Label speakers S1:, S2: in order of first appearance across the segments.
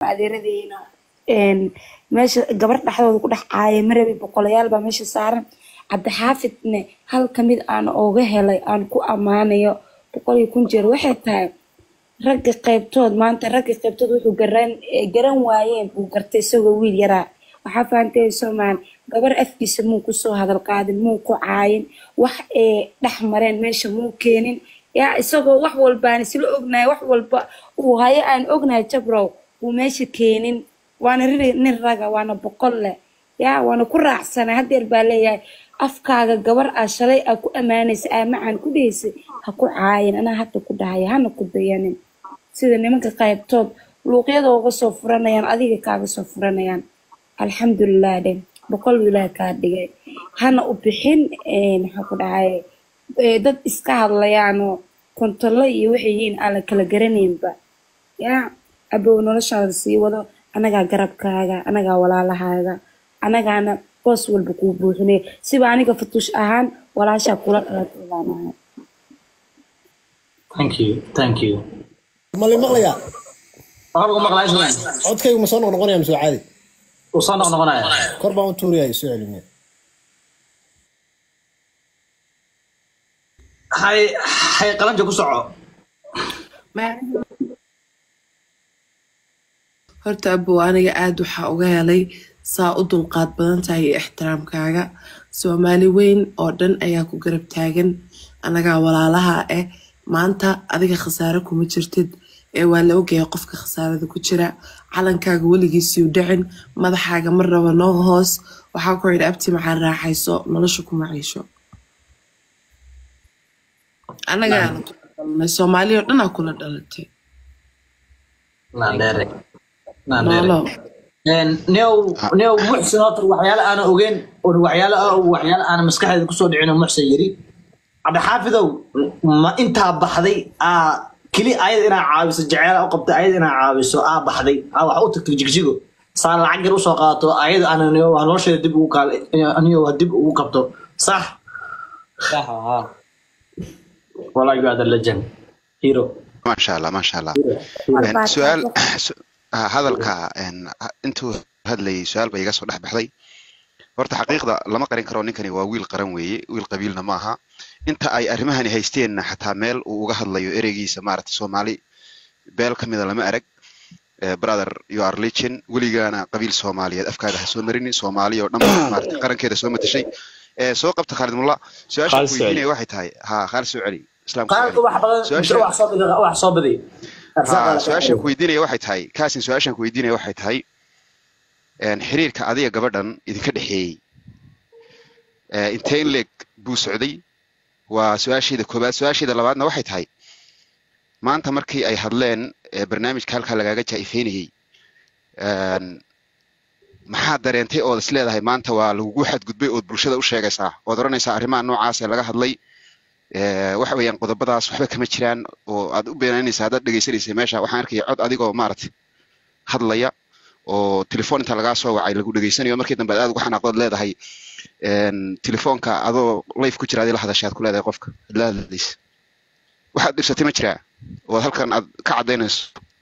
S1: adeeradeyna een, meesha gabar dhexdooda ku dhex caaya marabi boqolayaal baa meesha saaran cabdixaafidne hal kamid aan ooga helay aan ku ammaanayo boqol iyo kun jeer waxay tahay ragga qaybtood maanta ragga qaybtood wuxuu garan eh, garan waayeen buu gartay isagoo wiil yaraa waxaa fahantay soomaan gabar afkiisa muu kusoo hadal qaadin muu ku caayin wax ee dhex mareen meesha muu keenin yaa isagoo wax walbaan isla ognahay wax walba uu hayo aan ognahay jabrow uu meesha keenin waana ri nin raga waana boqol leh yaa waana ku raacsanay haddeer baa leeyahay afkaaga gabar aa shalay aa ku ammaanaysa aa macaan ku dhihaysay ha ku caayin anaa hadda ku dhahaya hana ku dayanin sida nimanka qaybtood luuqyada uga soo furanayaan adiga kaaga soo furanayaan alxamdulilah dhe boqol wiilaa kaa dhigay hana u bixin een, maxaa ku dhahay ee, dad iska hadlayaanoo kontolo iyo waxay yihiin aan la kala garanaynba yaa abow noloshaada sii wado anagaa garabkaaga anagaa walaalahaaga anagaana boos walba kuu buuxinay siba aniga fatuush ahaan walaashaa kula dhalatay baan ahay
S2: thank you thank you
S3: mali maqlayaa
S2: waxaa lagu maqlaa islan
S3: codkaygu ma soo noqnoqonaya mise waa caadi
S2: uu soo noqnoqonaya
S3: kor baan u tuuraya soo celimiya
S2: hay hay qalanja ku soco
S4: horta abow aniga aada waxaa uga helay saa u dulqaad badan tahay iyo ixtiraamkaaga soomaali weyn oo dhan ayaa ku garab taagan anagaa walaalaha ah maanta adiga khasaare kuma jirtid ee waa la ogaya qofka khasaarada ku jira calankaaga weligiisiu dhicin madaxaaga mar raba noo hoos waxaa ku yidhi abti maxaa raaxayso nolosha kuma ciisho anagaana kula dhalanay soomaali oo dhanaa kula dhalatay
S2: naandheere naandheere
S4: noolo
S2: new new muxsin oo tar waxyaale aanan ogeyn oo waxyaale ah oo waxyaale aanan maskaxdeeda kusoo dhicin oo muxsin yiri cabdixaafidow ma intaa baxday aa keli ayad inaa caawiso jeceela u qabtay ayad inaa caawiso aa baxday aa wax u tagtay jigjigo saan lacag yar usoo qaadato ayad aanan nolosheeda dib ugu kaal aniyo dib ugu qabto sax
S5: صح ها
S2: wallahi you are the legend hero
S6: ما شاء الله ما شاء الله
S1: Waa
S6: Een, su-aal
S1: baataako.
S6: su- ah, hadalka een, ha- intuu hadlayay su-aal ba iga soo dhex baxday horta xaqiiqda lama qarin karo ninkani waa wiil qaran weeye wiil qabiilna ma aha inta ay arrimahani haysteenna xataa meel uu uga hadlayo ereygiisa maaragta soomaali beel ka mida lama arag Eh, brother you are legend weligaana qabiil soomaaliyeed afkaaga ha soo marinin soomaali oo dhan baa maaragta qarankeeda soo matashay Eh, soo qabta khaalid mulla su-aasha
S5: Khaalid
S6: ku
S5: soo celi.
S6: weydiinaya waxay tahay ha khaalid soo celi islaamka soo
S2: qaarka
S6: celi
S2: wax badan
S6: Su-aasha-
S2: wax soo badi wax soo badi
S6: ha su-aashaan ku weydiinaya waxay tahay kaasin su-aashaan ku weydiinaya waxay tahay een, xiriirka adiga gabadhan idinka dhexeeyey ee, intee in leeg buu socday waa su-aasheeda koobaad su-aasheeda labaadna waxay tahay maanta markii ay hadleen ee, barnaamijka halkaa lagaaga jaa-ifeynayey een, maxaa dareentay ood is leedahay maanta waa lagugu xadgudbay ood bulshada u sheegaysaa ood odhanaysaa arrimaha noocaas ee laga hadlay ee, waxa weeyaan qodobadaas waxba kama jiraan oo aad u beenaynaysa haddaad dhegaysanaysay meesha waxaan arkaya cod adigoo maaragtay hadlaya oo telefoon inta lagaa soo wacay lagu dhegaysanayo markii dambe aad ugu xanaaqdood leedahay een, telefoonka adoo life ku jira adii la hadashaad ku leedahay qofka la hadlaysa waxaad dhirsatay ma jiraa oo halkan aad ka caddaynayso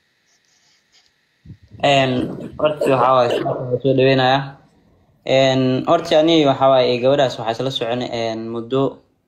S5: een horta waxaa waaye su'aasha soo dhaweynaya een horta ani waxaa waaye gabadhaas waxaa isla soconay een muddo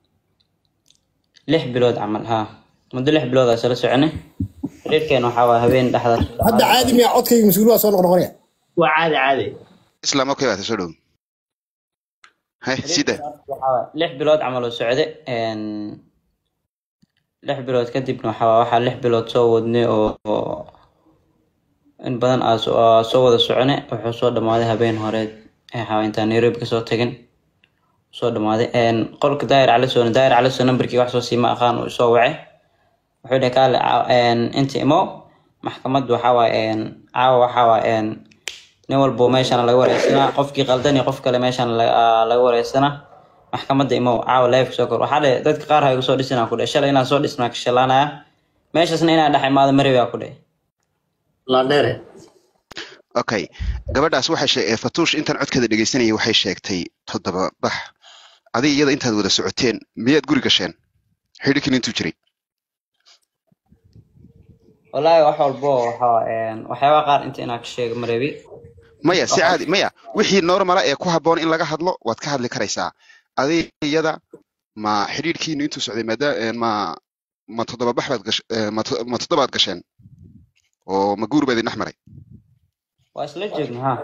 S5: lix bilood camal ha muddo lix bilood aa isla soconay xiriirkeen waxaa waaye habeen dhexdaas
S3: hadda caadi miya codkayga mas-uul waa soo noqnoqonaya
S2: waa caadi caadi
S6: islaam okay waata soo dhow hay sida
S5: waxaa waaye lix bilood camal oo socde een lix bilood kadibna waxaa waaye waxaa lix bilood soo wadnay oo oo in badan aa soo aa soo wada socone wuxuu soo dhamaaday habeen horeed ee waxaa waaye intaan nairobi kasoo tagin soo dhamaaday een qolka daayir calisoona daayir caliso nambarkii wax soo siima aqaan uu soo wacay wuxuu dhahay kaale caa- een inta imo maxkamad waxaa waaye een caawa waxaa waaye een nin walbo meeshana laga wareysanaa qofkii qaldan iyo qof kale meeshana la- aa laga wareysanaa maxkamadda imow caawa live soo kor waxaa dhe dadka qaar ha igu soo dhisinaa ku dhe shalay inaan soo dhisnaa ka shalaanaya meeshaasna inaan dhex imaado marewi aa ku dhe
S2: laandheere
S6: okay gabadhaas waxay sheeg ee fatuush intaan codkeeda dhegaysanayay waxay sheegtay toddoba bax adiga iyada intaad wada socoteen miyaad guri gasheen xidhiirkin intuu jiray
S5: wallaahi wax walbo waxa een, waxyaabaha qaar inta inaan ka sheego marebi
S6: maya si caadi maya wixii normala ee ku habboon in laga hadlo waad ka hadli karaysaa adiga iyada ma xidhiidhkiinu intuu socday maada ma ma toddoba bax baad gash eh, ma to- ma toddobaad gasheen oo ma guur baad idin dhex maray
S5: waa isla joogna ha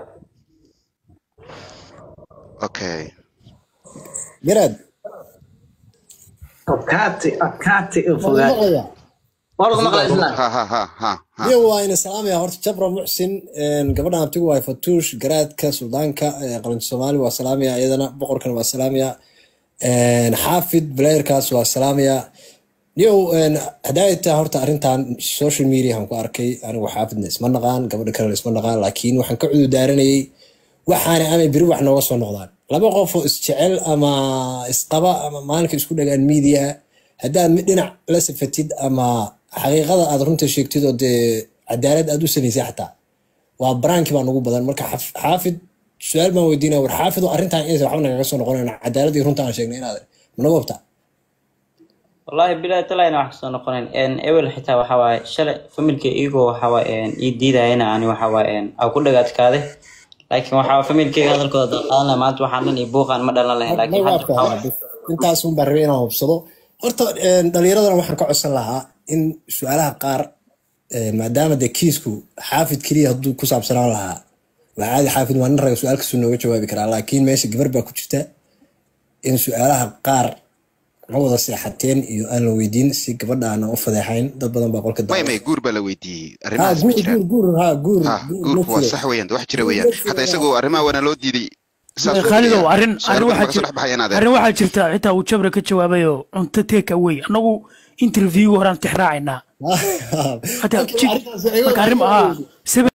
S6: okay
S3: garaad
S2: adkaati adkaati
S3: ma la
S2: fogaa
S3: maqlayaa
S2: waa lagu maqlaa islaan
S6: ha ha ha ha ha
S3: iyo waa ina salaamaya horta jabra muxsin een, gabadhan abtigu waa fatuush garaadka suldaanka ee qaranka soomaali waa salaamaya iyadana boqorkana waa salaamaya een, xaafid blayerkaas waa salaamaya niyow een, haddaay tahay horta arrintan social media aan ku arkay anigu xaafidna isma naqaan gabadha kalena isma naqaan laakiin waxaan ka cudurdaaranayay waxaana amay beri wax nooga soo noqdaan laba qof oo isjecel ama isqaba ama maalinka isku dhagaan media haddaad mid dhinac la safatid ama xaqiiqada aad runta sheegtid oo dee cadaalad aad u samaysay xataa waa baraanki baa nugu badan marka xaf- xaafid su-aal baan weydiinaya war xaafid oo arrintan inaysan waxba nagaga soo noqonayn cadaalad iyo runta aan sheegnay inaad managa hubtaa
S5: wallaahi bilaa talayna wax kasoo noqonayn een, ewel xitaa waxa waaye shalay familka iyagoo waxa waaye een, ii diidayana ani waxa waaye een, aa ku dhagaadkaade laakiin waxa waaye familkeyga hadalkooda dad qaadan lahay maanta waxaan dhan iyo buuqaan ma dhalan lahayn laakiin hadda waxa waaye
S3: intaas un baan rabay inaan hubsado horta een, dhallinyaradana waxaan ka codsan lahaa in su-aalaha qaar een, maadaama dee kiisku xaafid keliya hadduu ku saabsanaan lahaa waa caadi xaafid waa nin raga su-aal kasuu nooga jawaabi karaa laakiin meesha gabar baa ku jirta in su-aalaha qaar ma wada seexateen iyo aan la weydiin si gabadha aanan u fadeexayn dad badan baa qolka
S6: maya
S3: daawa
S6: maya guur baa la weydiiyey
S3: ha
S6: arrimahaas ma
S3: guur
S6: jiraan
S3: guur guur ha guur
S6: ha
S3: guur
S6: guurku waa
S3: ma
S6: sax
S3: jiro
S6: weeyaan wax jira weeyaan xataa isagoo arrimaha waana loo diiday saas uu
S7: khaalidow
S6: leeyahay
S7: arrin
S6: su-aal
S7: arrin
S6: badan
S7: waxaa
S6: baa kasoo dhex baxayaan adeer
S7: arrin waxaa jirta xitaa uu jabra ka jawaabay oo cunto take away annagu interview horaan tixraacaynaa hataa
S3: Marka arrintaas iga
S7: marka arrin
S3: waxay
S7: aa
S3: weydiin.